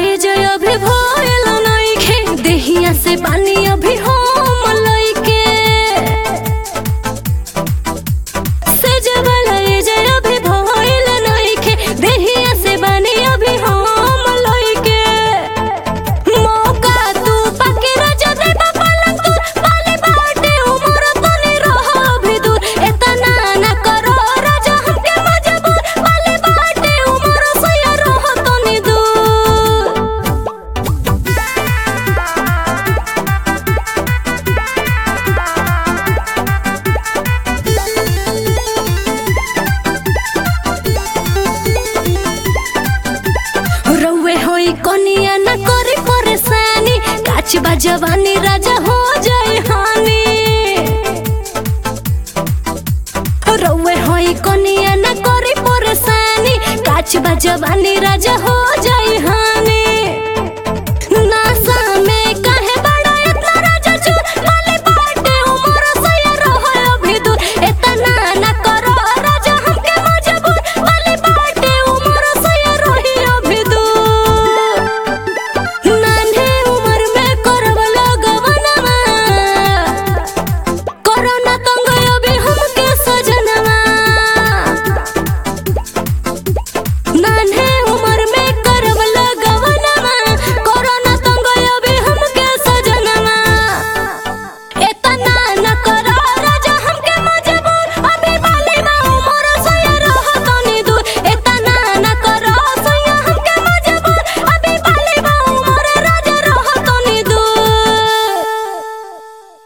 एज अभी भइल नइखे देहिया से पानी अभी हम लइके सेज वाला एज अभी भइल नइखे देहिया से पानी अभी हम लइके मौका तू पके राजा दे पलंग तू पाले बाटे उमर तनी रह भी दूर एतना ना करो राजा हमके मजबूर पाले बाटे उमर सया रह तनी दूर रउए होई कनिया न करी परेशानी काच बा जवानी राजा हो जाए हानि रउए होई कनिया न करी परेशानी काच बा जवानी राजा हो